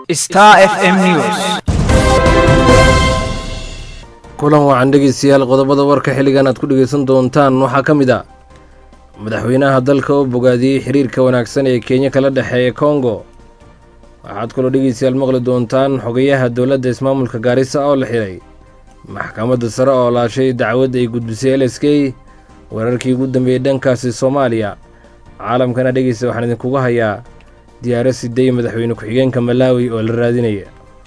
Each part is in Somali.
Star FM News. kulan wacan dhegeystayaal qodobada warka xilligan aad ku dhegeysan doontaan waxaa ka mid a madaxweynaha dalka oo bogaadiyey xiriirka wanaagsan ee kenya kala dhexeeya kongo waxaad kaloo dhegeystayaal maqli doontaan xogayaha dowladda ismaamulka gaarisa oo la xiray maxkamadda sare oo laashay dacwad ay gudbisay l s k wararkii ugu dambeeyey dhankaasi soomaaliya caalamkana dhegeysta waxaan idinkuga hayaa diyaaro siday madaxweyne ku-xigeenka malaawi oo la raadinaya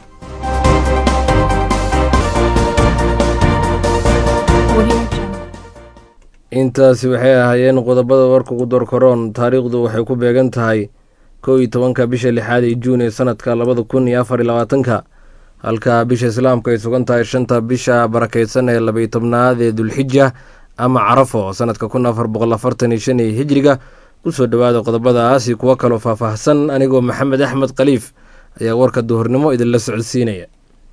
intaasi waxay ahaayeen qodobada warka ugu dorkaroon taariikhdu waxay ku beegan tahay kow iyo tobanka bisha lixaad ee juun ee sanadka labada kun iyo afar iyo labaatanka halka bisha islaamka ay sugan tahay shanta bisha barakeysan ee labaiyo tobnaad ee dulxija ama carafo sanadka kun afar boqol afartan iyo shan ee hijriga kusoo dhowaada qodobadaasi kuwo kaloo faahfaahsan anigoo maxamed axmed khaliif ayaa warka duhurnimo idinla socodsiinaya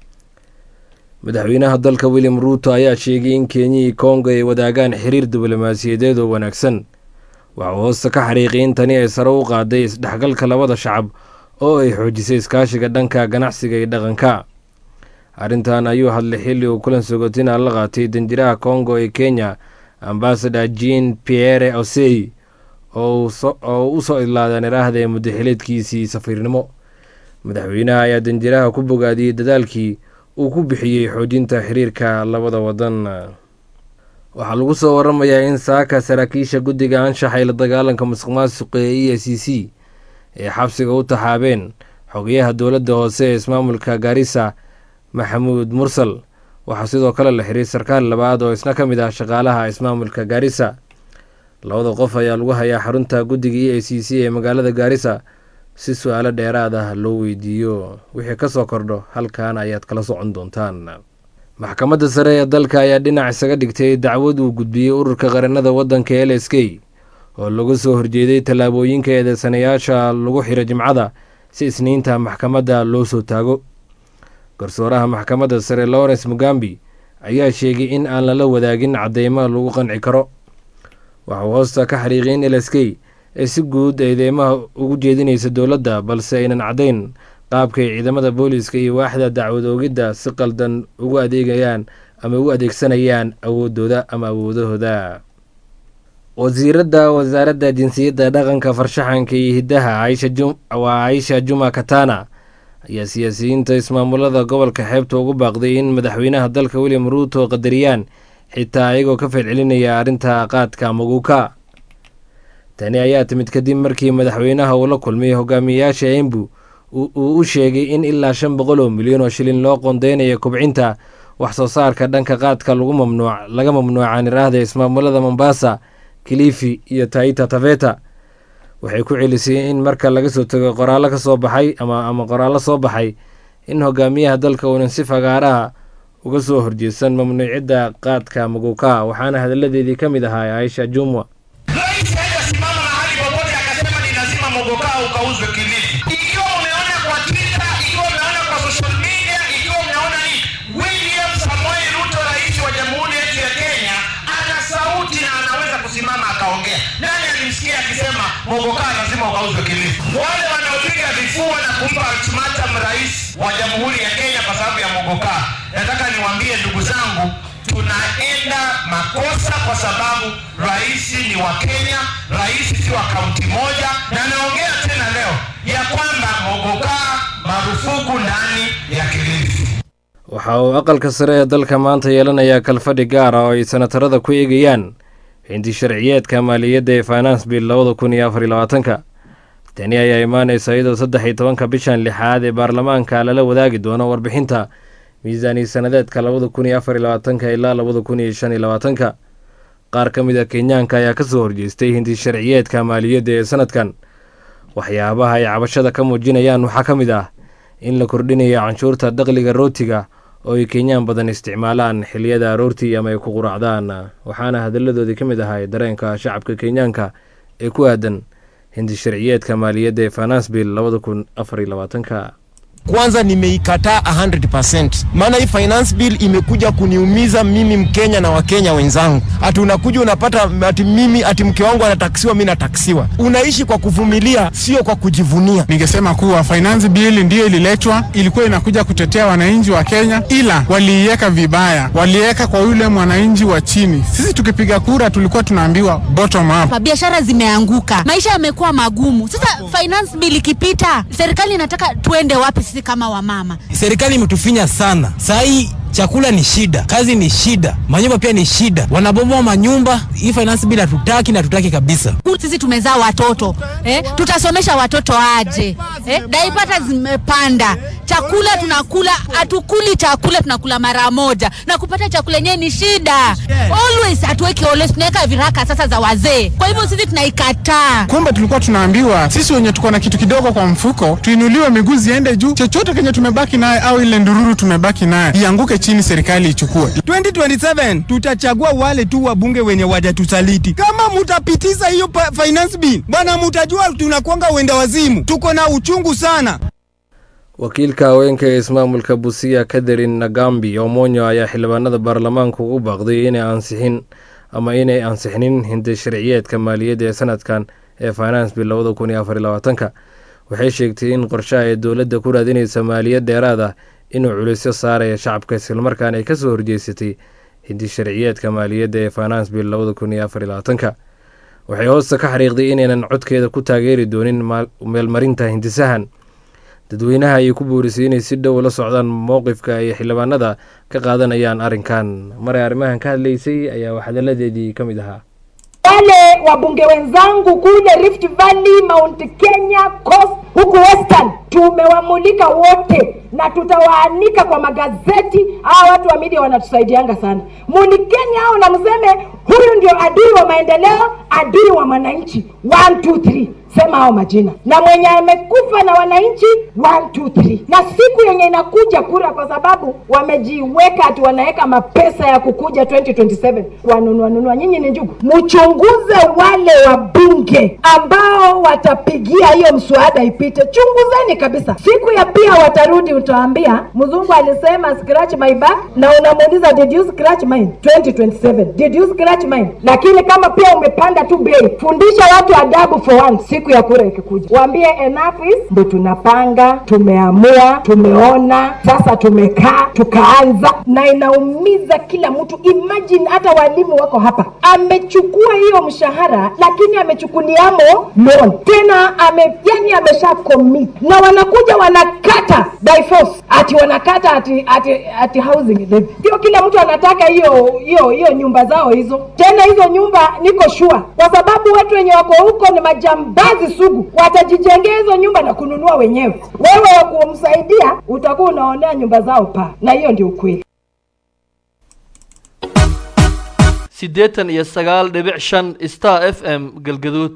madaxweynaha dalka william ruuto ayaa sheegay in kenyihii kongo ay wadaagaan xiriir diblomaasiyadeed oo wanaagsan waxuu hoosta ka xariiqay in tani ay sare u qaaday isdhexgalka labada shacab oo ay xoojisay iskaashiga dhanka ganacsiga iyo dhaqanka arrintan ayuu hadlay xilli uu kulan sogotina la qaatay danjiraha kongo ee kenya ambasador jean pierre osey oo u soo idlaadeen iraahda ee muddaxileedkiisii safiirnimo madaxweynaha ayaa danjiraha ku bogaadiyey dadaalkii uu ku bixiyey xoojinta xiriirka labada wadan waxaa lagu soo waramayaa in saaka saraakiisha guddiga anshaxa ee la dagaalanka musuq maasuqa ee e c c ee xabsiga u taxaabeen xogayaha dowladda hoose ee ismaamulka gaarisa maxamuud mursal waxaa sidoo kale la xiray sarkaal labaad oo isna ka mid ah shaqaalaha ismaamulka gaarisa labada qof ayaa lagu hayaa xarunta guddiga e a c c ee magaalada gaarisa si su-aalo dheeraad ah loo weydiiyo wixii ka soo kordho halkan ayaad kala socon doontaan maxkamadda sare ee dalka ayaa dhinac isaga dhigtay dacwad uu gudbiyey ururka qaranada waddanka l s k oo laga soo horjeeday tallaabooyinka eedeysanayaasha lagu xiro jimcada si isniinta maxkamadda loo soo taago garsooraha maxkamadda sare lawrence mugambi ayaa sheegay in aan lala wadaagin cadeymo lagu qanci karo waxuu hoosta ka xariiqay in l s k ee si guud eedeymaha ugu jeedinaysa dowladda balse aynan caddayn qaabkay ciidamada booliiska iyo waaxda dacwad oogidda si qaldan ugu adeegayaan ama ugu adeegsanayaan awoodooda ama awoodahooda wasiiradda wasaaradda jinsiyadda dhaqanka farshaxanka iyo hiddaha waa caisha juma katana ayaa siyaasiyiinta ismaamulada gobolka xeebta ugu baaqday in madaxweynaha dalka william ruuto qadariyaan xitaa ayagoo ka falcelinaya arrinta qaadka maguuka tani ayaa timid kadib markii madaxweynaha uu la kulmay hogaamiyeyaasha embu uu u sheegay in ilaa shan boqol oo milyan oo shilin loo qoondeynayo kubcinta wax soo saarka dhanka qaadka laga mamnuuca niraahda ismaamulada mombasa kilifi iyo taita taveta waxay ku celisay in marka laga soo tago qoraallo ka soo baxay ama qoraallo soo baxay in hogaamiyaha dalka uunan si fagaaraha uga soo horjeedsan mamnuucidda qaadka maguuka waxaana hadalladeedii ka mid ahaa aisha jumwa ukauzwe Kilifi. Ikiwa umeona kwa Twitter, ikiwa umeona kwa social media, ikiwa umeona nini, William Samoei Ruto, rais wa jamhuri yetu ya Kenya, ana sauti na anaweza kusimama akaongea. Nani alimsikia akisema mogoka lazima ukauzwe Kilifi? Wale wanaopiga vifua na kumpa ultimatum rais wa jamhuri ya Kenya kwa sababu ya mogoka, nataka niwaambie ndugu zangu, tunaenda makosa kwa sababu rais ni wa Kenya, rais si wa kaunti moja, na naongea tena leo ya kwamba mogoka marufuku ndani ya Kilifi. waxa uu aqalka sare ee dalka maanta yeelanayaa kalfadhi gaar ah oo ay sanatarada ku eegayaan hinti sharciyeedka maaliyadda ee finance bill labada kun iyo afar iyo labaatanka tani ayaa imaanaysa iyadoo saddex iyo tobanka bishan lixaad ee baarlamaanka lala wadaagi doono warbixinta miisaaniya sanadeedka labada kun iyo afar iyo labaatanka ilaa labada kun iyo shan iyo labaatanka qaar ka mid a kenyaanka ayaa kasoo horjeestay hinti sharciyeedka maaliyadda ee sanadkan waxyaabaha ay cabashada ka muujinayaan waxaa ka mid ah in la kordhinayo canshuurta daqliga rootiga oo ay kenyaan badan isticmaalaan xiliyada aroortii ama ay ku quracdaan waxaana hadalladoodii ka mid ahay dareenka shacabka kenyaanka ee ku aadan hindi sharciyeedka maaliyadda ee finance bill labada kun afar iyo labaatanka kwanza nimeikataa 100%. Maana hii finance bill imekuja kuniumiza mimi Mkenya na Wakenya wenzangu. Ati unakuja unapata ati mimi ati mke wangu anataksiwa, mimi nataksiwa. Unaishi kwa kuvumilia, sio kwa kujivunia. Ningesema kuwa finance bill ndiyo ililetwa, ilikuwa inakuja kutetea wananchi wa Kenya, ila waliiweka vibaya, waliweka kwa yule mwananchi wa chini. Sisi tukipiga kura tulikuwa tunaambiwa bottom up. Biashara zimeanguka, maisha yamekuwa magumu. Sasa finance bill ikipita, serikali inataka tuende wapi sisi kama wamama? Serikali imetufinya sana saa hii chakula ni shida, kazi ni shida, manyumba pia ni shida, wanabomoa manyumba. Hii finance bill hatutaki na hatutaki kabisa. Sisi tumezaa watoto eh, tutasomesha watoto aje eh? Daipata zimepanda, chakula tunakula, hatukuli chakula, tunakula mara moja, na kupata chakula yenyewe ni shida. Always hatuweki always, tunaweka viraka sasa za wazee. Kwa hivyo sisi tunaikataa. Kumbe tulikuwa tunaambiwa sisi wenye tuko na kitu kidogo kwa mfuko tuinuliwe miguu ziende juu, chochote kenye tumebaki naye au ile ndururu tumebaki naye ianguke chini, serikali ichukue. 2027 tutachagua wale tu wabunge wenye wajatusaliti. Kama mutapitiza hiyo finance bill, bwana, mutajua tunakwanga wenda wazimu. Tuko na uchungu sana. wakiilka haweenka ee ismaamulka busiya katherin nagambi omonyo ayaa xildhibaanada baarlamaanka ugu baaqday inay ansixin ama inay ansixinin hindi sharciyeedka maaliyadda ee sanadkan ee finance bill labada kun iyo afar iyo labaatanka waxay sheegtay in qorshaha ee dowladda ku raadinaysa maaliyad dheeraad ah inuu culisyo saaraya shacabka islamarkaana ay kasoo horjeysatay hindi sharciyeedka maaliyadda ee finance bill labada kun iyo afar iyo labaatanka waxay hoosta ka xariiqday inaynan codkeeda ku taageeri doonin meelmarinta hindisahan dadweynaha ayay ku boorisay inay si dhow la socdaan mowqifka ay xildhibaanada ka qaadanayaan arrinkan maray arrimahan ka hadlaysay ayaa waxhadaladeedii ka mid ahaa wale wabunge wenzangu kule Rift Valley, Mount Kenya, Coast huku Western tumewamulika wote na tutawaanika kwa magazeti. Hawa watu wa media wanatusaidianga sana. Mulikeni hao na mseme huyu ndio adui wa maendeleo, adui wa mwananchi. One, two, three. Sema hao majina na mwenye amekufa na wananchi, one, two, three. Na siku yenye inakuja kura, kwa sababu wamejiweka ati wanaweka mapesa ya kukuja 2027 wanunua nunua. Nyinyi ni njugu, mchunguze wale wabunge ambao watapigia hiyo mswada ipite, chunguzeni kabisa. Siku ya pia watarudi, utaambia mzungu alisema scratch my back, na unamuuliza did you scratch mine 2027 did you scratch mine? Lakini kama pia umepanda tu bei, fundisha watu adabu for once. Siku ya kura ikikuja, waambie enough is, ndo tunapanga, tumeamua, tumeona, sasa tumekaa tukaanza, na inaumiza kila mtu. Imagine hata walimu wako hapa, amechukua hiyo mshahara, lakini amechukuliamo loan tena, ame yani amesha commit, na wanakuja wanakata by force, ati wanakata ati ati, ati housing levy. Sio kila mtu anataka hiyo hiyo hiyo nyumba zao hizo. Tena hizo nyumba niko sure, kwa sababu watu wenye wako huko ni majambazi sugu, watajijengea hizo nyumba na kununua wenyewe. Wewe wa kumsaidia utakuwa unaonea nyumba zao paa, na hiyo ndio ukweli. siddeetan iyo sagaal dhibic shan star f m galgaduud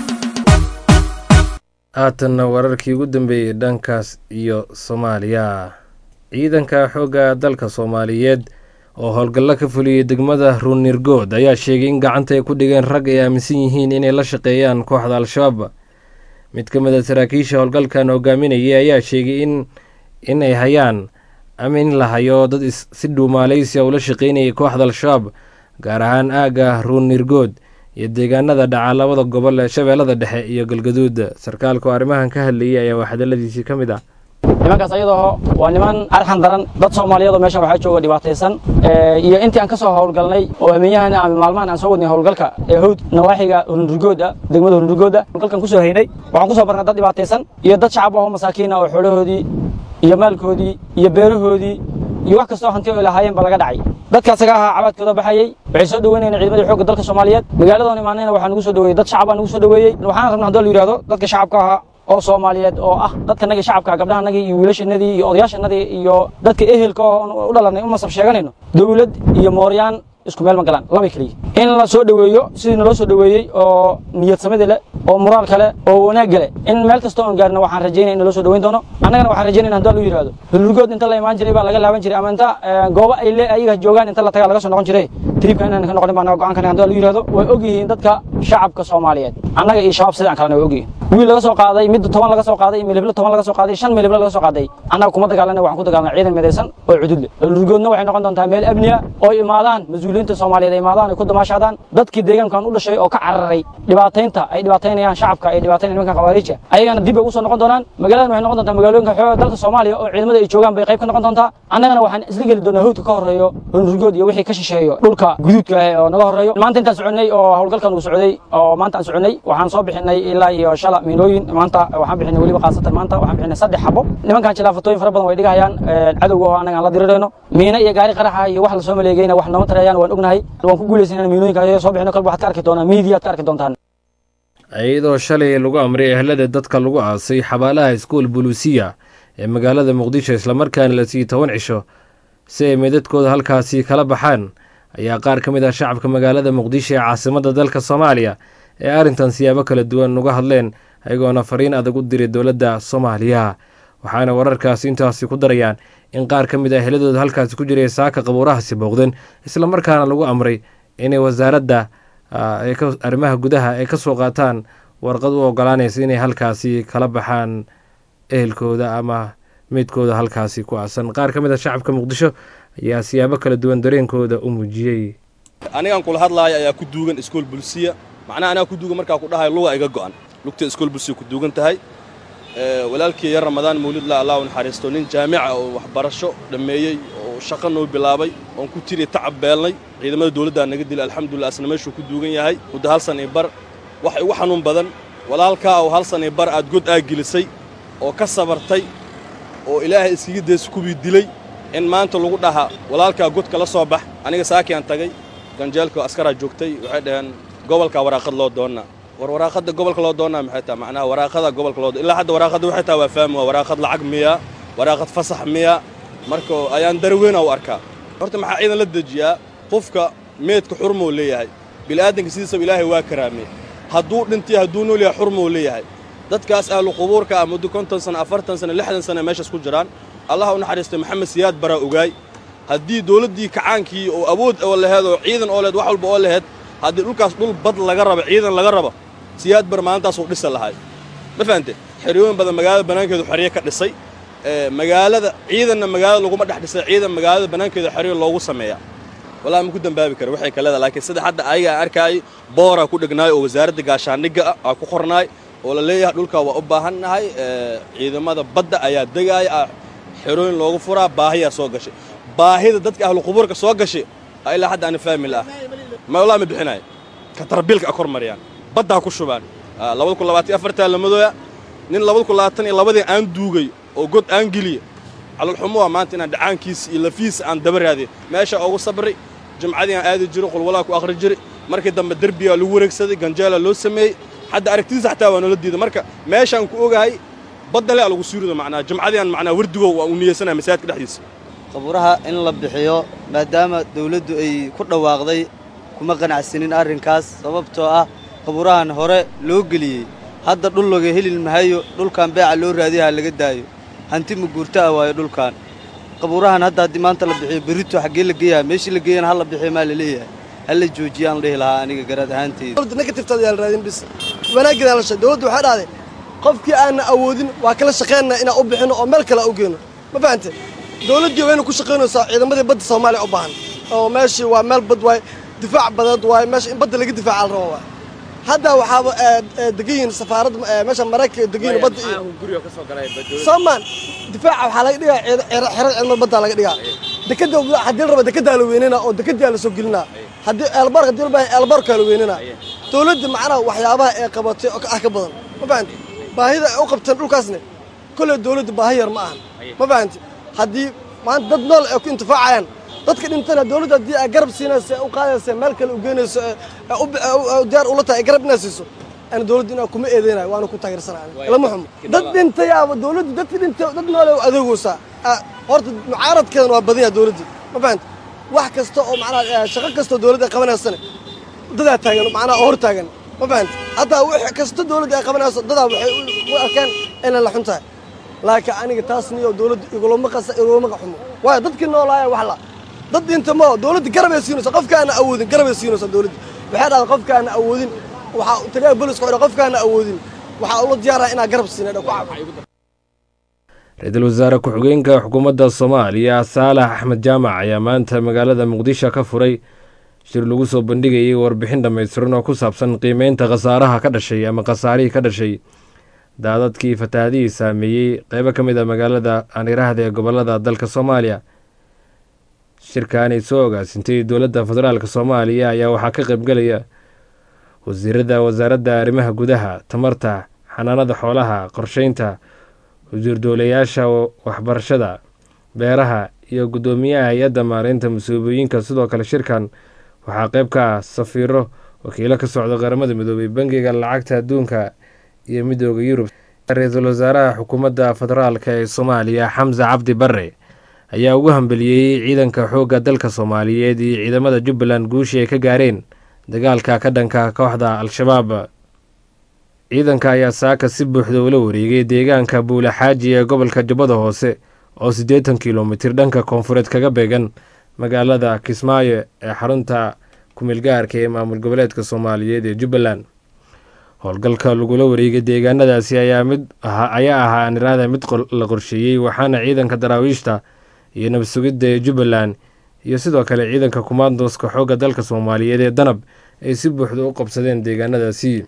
haatanna wararkii ugu dambeeyey dhankaas iyo soomaaliya ciidanka xoogga dalka soomaaliyeed oo howlgallo ka fuliyey degmada ruunirgood ayaa sheegay in gacanta ay ku dhigeen rag ay aaminsan yihiin inay la shaqeeyaan kooxda al-shabaab mid ka mid a saraakiisha howlgalkan hogaaminayay ayaa sheegay in in ay hayaan ama in la hayo dad si dhuumaaleysia ula shaqeynayay kooxda al-shabaab gaar ahaan aagga ruunirgood iyo deegaanada dhaca labada gobol ee shabeellada dhexe iyo galgaduud sarkaalku arrimahan ka hadlayay ayaa waxhadaladiisii ka mid ah nimankaas ayadoo waa niman arxan daran dad soomaaliyeed oo meeshan waxaa jooga dhibaataysan iyo intii aan ka soo howlgalnay oo amiyahan ama maalmahan aan soo wadnay howlgalka ee howd nawaaxiga hunurgooda degmada hunurgooda howlgalkan kusoo haynay waxaan kusoo barnay dad dhibaataysan iyo dad shacab ah oo masaakiin ah oo xoolahoodii iyo maalkoodii iyo beerahoodii iyo wax kastoo hanti ay lahaayeen ba laga dhacay dadka asaga ahaa cabaadkooda baxayey waxay soo dhaweynayeen ciidamadii xoogga dalka soomaaliyeed magaaladoon imaanayna waxaa nugu soo dhaweeyey dad shacab aa nugu soo dhaweeyey waxaan rabna haddoo la yidhahdo dadka shacabka ahaa oo soomaaliyeed oo ah dadkanagii shacabka gabdhahanagii iyo wiilashanadii iyo odayaashanadii iyo dadka ehelka oo u dhalanay u masab sheeganayno dowlad iyo mooryaan isku meel ma galaan laba keliya in la soo dhaweeyo sidii naloo soo dhaweeyey oo niyad samida leh oo moraal kale oo wanaag leh in meel kasta oon gaarno waxaan rajaynaya in naloo soo dhaweyn doono annagana waxaan rajaynayna haddii lu yidhahdo hulurgood inta la imaan jiray baa laga laaban jiray ama inta goobo ay le ayaga joogaan inta la tagaa laga soo noqon jiray tribka inaan ka noqonin baa naga go'aan kana haddii lu yidhahdo way ogyihiin dadka shacabka soomaaliyeed annaga iyo shabaab sidaan kalena way ogyihiin wiil laga soo qaaday mid toban laga soo qaaday miliblo toban laga soo qaaday shan miliblo laga soo qaaday annaga kuma dagaalana waxaan ku dagaalnay ciidan midaysan oo cudud leh dhulurgoodna waxay noqon doontaa meel amniya oo imaadaan mas-uuliyiinta soomaaliyeed ay imaadaan ay ku damaashaadaan dadkii deegaankan u dhashay oo ka cararay dhibaataynta ay dhibaataynayaan shacabka ay dhibaataynayaan nimankan khawaariijka ayagana dib bay ugu soo noqon doonaan magaaladan waxay noqon doontaa magaalooyinka xooga dalka soomaaliya oo ciidamada ay joogaan bay qayb ka noqon doontaa annagana waxaan isla geli doonaa hawdka ka horreeyo dhulurgood iyo wixii ka shisheeyo dhulka guduudka ah oo naga horreeyo maanta intaan soconnay oo howlgalkan uu socday oo maanta aan soconnay waxaan soo bixinay ilaa iyo shala miinooyin maanta waxaan bixinay weliba khaasatan maanta waxaan bixinay saddex xabo nimankan jilaafatooyin fara badan way dhigahayaan cadowga oo annaga aan la dirirayno miina iyo gaari qaraxa iyo wax la soo maleegayna wax nooma tarayaan waan ognahay waan ku guulaysan in miinooyinka ayaga soo bixino kalba waxaad ka arki doonaa miidiya aad ka arki doontaan iyadoo shalay lagu amray ehlada dadka lagu aasay xabaalaha iskuol buluusiya ee magaalada muqdisho islamarkaana la siiyey toban cisho si ay meedadkooda halkaasi kala baxaan ayaa qaar ka mid ah shacabka magaalada muqdisho ee caasimadda dalka soomaaliya ee arrintan siyaabo kala duwan uga hadleen ayagoona fariin adag u diray dowladda soomaaliya waxaana wararkaasi intaasi ku darayaan in qaar ka mid ah ehladooda halkaasi ku jiray saaka qabuurahaasi booqdeen islamarkaana lagu amray inay wasaaradda arrimaha gudaha ay ka soo qaataan warqad u ogolaanaysa inay halkaasi kala baxaan ehelkooda ama meydkooda halkaasi ku aasan qaar ka mid ah shacabka muqdisho ayaa siyaabo kala duwan dareenkooda u muujiyey anigan kula hadlaaya ayaa ku duugan iskool bulsiya macnaha anaga ku duugan markaa ku dhahayo luga iga go'an lugta iskool bulsiya ku duugan tahay walaalkii yar ramadaan mawlidla allah u naxariisto nin jaamica oo waxbarasho dhammeeyey oo shaqo noo bilaabay oon ku tiri tacab beelnay ciidamada dawladdaa naga dilay alxamdulillah asna meeshuu ku duugan yahay muddo hal san iyo bar wax igu xanuun badan walaalkaa oo hal san iyo bar aad god aa gelisay oo ka sabartay oo ilaahay iskiga daysa kuwii dilay in maanta lagu dhaha walaalkaa godka la soo bax aniga saakiaan tagay ganjeelka askaraa joogtay waxay dhaheen gobolkaa waraaqad loo doonnaa war waraaqadda gobolka loo doonnaa maxay tahay macnaha waraaqada gobolka loo ilaa hadda waraaqadda waxay tahay waa fahmi waa waraaqad lacag miyaa waraaqad fasax miyaa marka ayaan darweyna u arkaa horta maxaa ciidan la dejiyaa qofka meedka xurmuu leeyahay bilaadanka sidiisaba ilaahay waa karaamey hadduu dhintay hadduu nool yahay xurmuu leeyahay dadkaas ahlu qubuurka ah muddo konton sana afartan sana lixdan sana meeshaas ku jiraan allah u naxariistay maxamed siyaad baraa ogaay haddii dawladdii kacaankii oo awood oo laheed oo ciidan oo lehed wax walba oo laheed haddii dhulkaas dhul bad laga rabo ciidan laga rabo siyaad bar maalintaasuu dhisa lahay ma fahante xeryooyin badan magaalada bannaankeedu xeryo ka dhisay magaalada ciidanna magaalada laguma dhex dhisay ciidan magaalada bannaankeeda xeryo loogu sameeyaa wallahi ma ku dambaabi kara waxay ka leedahay laakiin sida hadda ayaga aan arkaayay booraa ku dhegnaay oo wasaaradda gaashaandhigga ah aa ku qornaay oo la leeyahay dhulkaa waa u baahannahay ciidamada badda ayaa degaaya ah xerooyin loogu furaa baahiyaa soo gashay baahida dadka ahlu qubuurka soo gashay ilaa hadda aana fahmi laah ma wallahi ma bixinayo katarbiilka a kor mariyaan baddaa ku shubaan labada kun labaatan iyo afartaa lamadooya nin labada kun labaatan iyo labadii aan duugay oo god aan geliya calolxumo waa maanta inaan dhacaankiisa iyo lafiisa aan daba raadiy meesha ugu sabray jimcadii aan aadi jiro qulwalaa ku akhri jiray markii dambe derbiyaa lagu wareegsaday ganjeelaa loo sameeyey hadda aragtidiisa xataa waa noola diiday marka meeshaan ku ogahay badda le a lagu suurido macnaa jimcadii aan macnaa wardigow waa u niyeysanahay masaajidka dhexdiisa qabuuraha in la bixiyo maadaama dawladdu ay ku dhawaaqday kuma qanacsanin arrinkaas sababtoo ah qabuurahan hore loo geliyey hadda dhul laga heli mahayo dhulkan beeca loo raadiyaha laga daayo hanti ma guurta ah waayo dhulkan qabuurahan hadda haddii maanta la bixiyo berito xaggee la geeyaha meeshii la geeyana ha la bixiyo maa la leeyahay ha la joojiya aan dhihi lahaa aniga garaad ahaanteyda negatiftada yaa la raadin bis wanaaggeeda la shay dawladdu waxay dhahday qofkii aanna awoodin waa kala shaqaynaa inaan u bixino oo meel kale u geyno ma fahante dawladdii wayna ku shaqaynaysaa ciidamadii badda soomaaliya u baahan oo meeshii waa meel bad waay difaac badeed waay meesha in badda laga difaaca la rabo waay hadda waxaaba degan yihiin safaaradda meesha maraykanka degan yihiin badda iyo soomaan difaaca waxaa laga dhigaa xero ciidamada baddaa laga dhigaa dekada haddii la rabo dekedaa la weynina oo dekedaa la soo gelinaa haddii eelbark haddii la baahan eelbarkaa la weynina dawladda macnaha waxyaabaha ay qabatay oo ah ka badan ma fahanti baahida ay u qabteen dhulkaasne kolley dawladda baahi yar ma ahan ma fahanti haddii maanta dad nool ay ku intifaacayaan dadka dhintana dawladda haddii ay garab siinayso ee u qaadaysa meel kale u geynayso ee diyaar ula tahay ay garab inaa siiso ana dawladda inaa kuma eedeynayo waana ku taageersanaya lama xumo dad dhintay aba dawladda dadka dhintay dad noole u adeegaysaa horta mucaaradkeedan waa badan yaha dawladdii ma fahanta wax kasta oo macnaha shaqo kastoo dawladda ay qabanaysana dadaa taagan macnaha hor taagan ma fahanta hataa wix kasta dawladda ay qabanayso dadaa waxay u arkeen inay la xun tahay laakiin aniga taas niyo dawladda igulama qasa igulama xumo waayo dadkii noolaaya wax la dad dhinta ma dawladda garabay siinaysa qofka aana awoodin garabay siinaysa dawladda waxay dhahdaa qofka aana awoodin waxaa taliyaha booliska wuxuu qofka aana awoodin waxaa ula diyaaraha inaa garab siina ku ra-iisul wasaare ku-xigeenka xukuumadda soomaaliya saalax axmed jaamac ayaa maanta magaalada muqdisho ka furay shir lagu soo bandhigayay warbixin dhammaystiran oo ku saabsan qiimeynta khasaaraha ka dhashay ama khasaarihii ka dhashay daadadkii fatahaadihii saameeyey qeybo ka mid a magaalada aaniraahda ee gobolada dalka soomaaliya shirkaanay soo ogaasintay dowladda federaalk soomaaliya ayaa waxaa ka qaybgelaya wasiirada wasaaradda arrimaha gudaha tamarta xanaanada xoolaha qorsheynta wasiir dowlayaasha waxbarashada beeraha iyo guddoomiyaha hay-adda maareynta mas-uubiyooyinka sidoo kale shirkan waxaa qeyb ka ah safiiro wakiilo ka socda qaramada midoobay bangiga lacagta adduunka iyo midooda yurub ra-iisul wasaaraha xukuumadda federaalk ee soomaaliya xamse cabdi bare ayaa ugu hambeliyey ciidanka xoogga dalka soomaaliyeed iyo ciidamada jubbaland guushii ay ka gaareen dagaalka ka dhanka kooxda al-shabaab ciidanka ayaa saaka si buuxda ula wareegay deegaanka buulaxaaji ee gobolka jubbada hoose oo siddeetan kilomitir dhanka koonfureed kaga beegan magaalada kismaayo ee xarunta kumeelgaarka ee maamul goboleedka soomaaliyeed ee jubbaland howlgalka lagula wareegay deegaanadaasi ayaa mid ayaa ahaa aaniraada mid la qorsheeyey waxaana ciidanka daraawiishta iyo nabad sugidda ee jubbaland iyo sidoo kale ciidanka kumaandoska xoogga dalka soomaaliyeed ee danab ay si buuxda u qabsadeen deegaanadaasi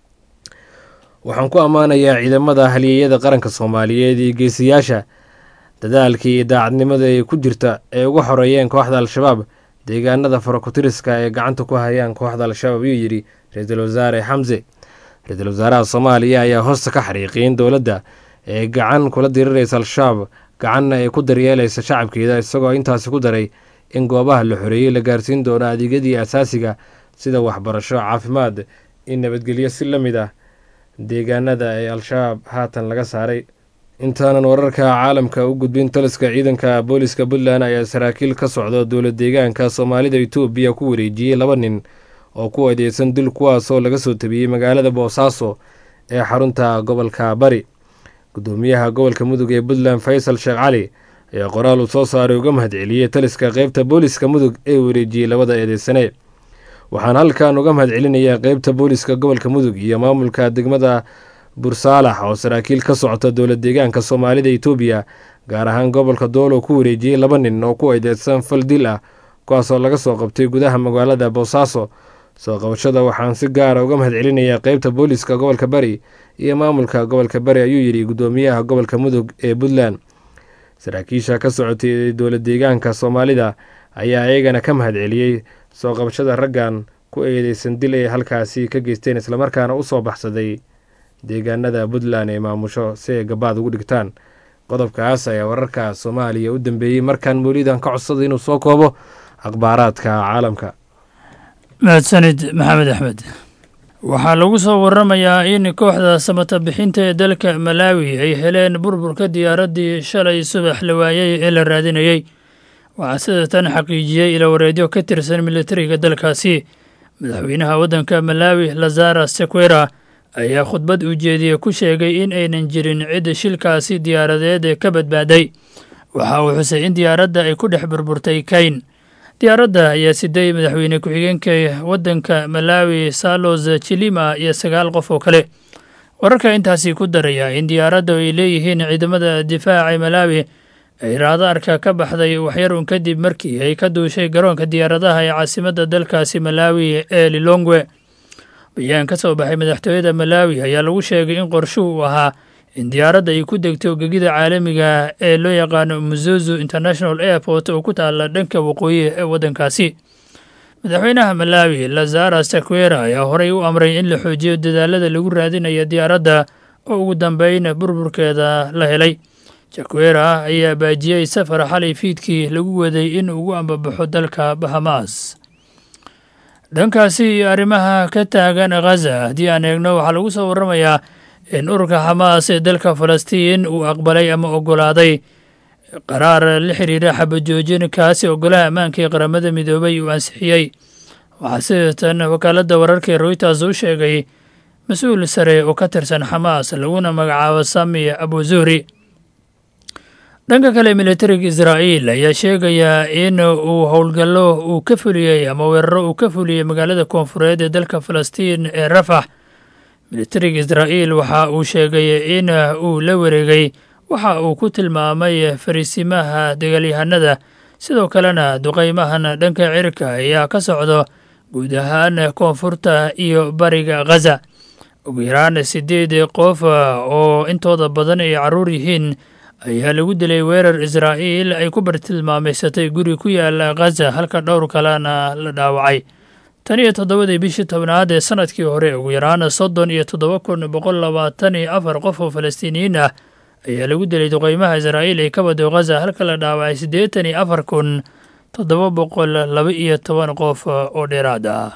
waxaan ku ammaanayaa ciidamada halyeeyada qaranka soomaaliyeed iyo geesiyaasha dadaalkii iyo daacadnimada ay ku jirta ee uga xoreeyeen kooxda al-shabaab deegaanada farakutiriska ee gacanta ku hayaan kooxda al-shabaab ayuu yidhi ra-iisul wasaare xamse ra-iisul wasaaraha soomaaliya ayaa hoosta ka xariiqiin dowladda ee gacan kula diriraysa al-shabaab gacanna ay ku daryeelaysa shacabkeeda isagoo intaasi ku daray in goobaha la xoreeyey la gaarsiin doono adeegyadii asaasiga sida waxbarasho caafimaad in nabadgelyo si la mid ah deegaanada ee al-shabaab haatan laga saaray intaanan wararka caalamka u gudbin taliska ciidanka booliska puntland ayaa saraakiil ka socda dowla deegaanka soomaalida etoobiya ku wareejiyey laba nin oo ku adeegsan dil kuwaasoo laga soo tabiyey magaalada boosaaso ee xarunta gobolka bari gudoomiyaha gobolka mudug ee puntland faysal sheekh cali ayaa qoraal uu soo saaray uga mahadceliyey taliska qeybta booliska mudug ee wareejiyey labada eedeysane waxaan halkan uga mahad celinayaa qeybta booliska gobolka mudug iyo maamulka degmada bursaalax oo saraakiil ka socota dowla deegaanka soomaalida etoobiya gaar ahaan gobolka doolo ku wareejiyey laba nin oo ku eedeysan fal dil ah kuwaasoo laga soo qabtay gudaha magaalada boosaaso soo qabashada waxaan si gaara uga mahad celinayaa qeybta booliska gobolka bari iyo maamulka gobolka bari ayuu yidhi gudoomiyaha gobolka mudug ee puntland saraakiisha ka socotay dowla deegaanka soomaalida ayaa iyagana ka mahad celiyey soo qabashada raggan ku eedeysan dil ay halkaasi ka geysteen islamarkaana usoo baxsaday deegaanada puntland ee maamusho si ay gabaad ugu dhigtaan qodobkaas ayaa wararka soomaaliya u dambeeyey markaan mawlidan ka codsaday inuu soo koobo akhbaaraadka caalamka mahadsanid maxamed axmed waxaa lagu soo waramayaa in kooxda samata bixinta ee dalka malaawi ay heleen burburka diyaaraddii shalay subax la waayey ee la raadinayey waxaa sida tan xaqiijiyey ilawareedyo ka tirsan militariga dalkaasi madaxweynaha waddanka malaawi lazara sequera ayaa khudbad ujeediye ku sheegay in aynan jirin cid shilkaasi diyaaradeed ee ka badbaaday waxa uu xusay in diyaaradda ay ku dhex burburtay kayn diyaaradda ayaa siday madaxweyne ku-xigeenka waddanka malaawi salos chilima iyo sagaal qof oo kale wararka intaasi ku daraya in diyaaradda ay leeyihiin ciidamada difaaca malaawi ay raadaarka ka baxday waxyar un kadib markii ay ka duushay garoonka diyaaradaha ee caasimadda dalkaasi malaawi ee lilongwe bayaan ka soo baxay madaxtooyada malaawi ayaa lagu sheegay in qorshu uu ahaa in diyaaradda ay ku degto gegida caalamiga ee loo yaqaano muzuzu international airport oo ku taala dhanka waqooyi ee waddankaasi madaxweynaha malaawi lazara saquera ayaa horey u amray in la xoojiyo dadaalada lagu raadinaya diyaaradda oo ugu dambeyn burburkeeda la helay jaquera ayaa baajiyey safar xalay fiidkii lagu waday in ugu ambabaxo dalka bahamaas dhankaasi iyo arrimaha ka taagan khaza haddii aan eegno waxaa lagu soo warramayaa in ururka xamaas ee dalka falastiin uu aqbalay ama oggolaaday qaraar la xiriira xabajoojin kaasi ogolaha ammaanka ee qaramada midoobay uu ansixiyey waxaa sidatan wakaaladda wararka ee royters u sheegay mas-uul sare oo ka tirsan xamaas laguna magacaabo sami abu zuhri dhanka kale militariga israa'iil ayaa sheegayaa in uu howlgallo uu ka fuliyey ama weeraro uu ka fuliyey magaalada koonfureed ee dalka falastiin ee rafax militariga israa'iil waxa uu sheegay in uu la wareegay waxa uu ku tilmaamay fariisimaha dagaalyahanada sidoo kalena duqaymahan dhanka cirka ayaa ka socdo guud ahaan koonfurta iyo bariga khaza ugu yaraan siddeed qof oo intooda badan ay carruur yihiin ayaa lagu dilay weerar israa'iil ay ku bartilmaamaysatay guri ku yaala khaza halka dhowr kalena la dhaawacay tan iyo toddobadii bishii tobnaad ee sanadkii hore ugu yaraan soddon iyo toddoba kun boqol labaatan iyo afar qof oo falastiiniyiin ah ayaa lagu dilay duqeymaha israa'iil ee ka wado khaza halka la dhaawacay siddeetan iyo afar kun toddoba boqol laba iyo toban qof oo dheeraad ah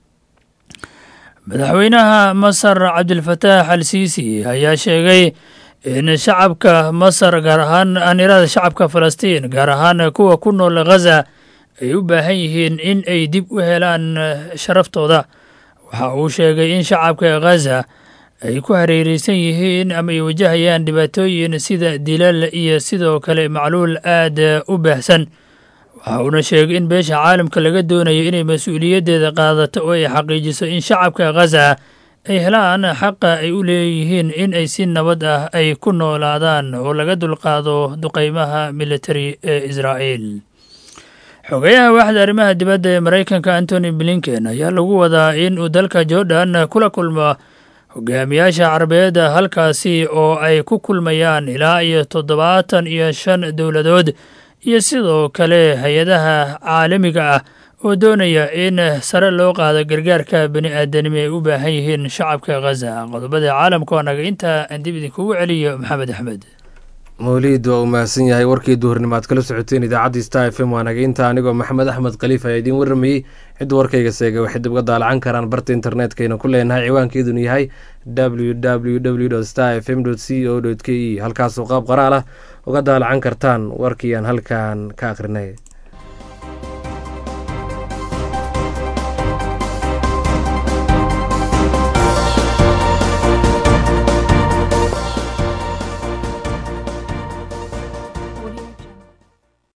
madaxweynaha masar cabdilfataax al siisi ayaa sheegay in shacabka masar gaar ahaan anirada shacabka falastiin gaar ahaan kuwa ku nool khaza ay u baahan yihiin in ay dib u helaan sharaftooda waxa uu sheegay in shacabka khaza ay ku hareereysan yihiin ama ay wajahayaan dhibaatooyin sida dilal iyo sidoo kale macluul aad u baahsan waxa uuna sheegay in beesha caalamka laga doonayo inay mas-uuliyaddeeda qaadato oo ay xaqiijiso in shacabka khaza ay helaan xaqa ay u leeyihiin in ay si nabad ah ay ku noolaadaan oo laga dulqaado duqeymaha militari ee israa'iil xogeyaha waaxda arrimaha dibadda ee maraykanka antony blinken ayaa lagu wadaa in uu dalka jordan kula kulmo hogaamiyaasha carabeed halkaasi oo ay ku kulmayaan ilaa iyo toddobaatan iyo shan dowladood iyo sidoo kale hay-adaha caalamiga ah oo doonaya in sare loo qaado gargaarka bani aadanimo ay u baahan yihiin shacabka khaza qodobada caalamka oo naga intaa aan dib idinkugu celiyo maxamed axmed mawliid waa uu mahadsan yahay warkii duhurnimo aad kala socoteen idaacaddii star f m waa naga inta anigoo maxamed axmed khaliif ayaa idiin warramayey cidda warkayga seega waxay dib uga daalacan karaan barta internetkayna ku leenahay ciwaankeeduna yahay w w w star f m c o k e halkaasoo qaab qoraal ah uga daalacan kartaan warkii aan halkan ka akhrinay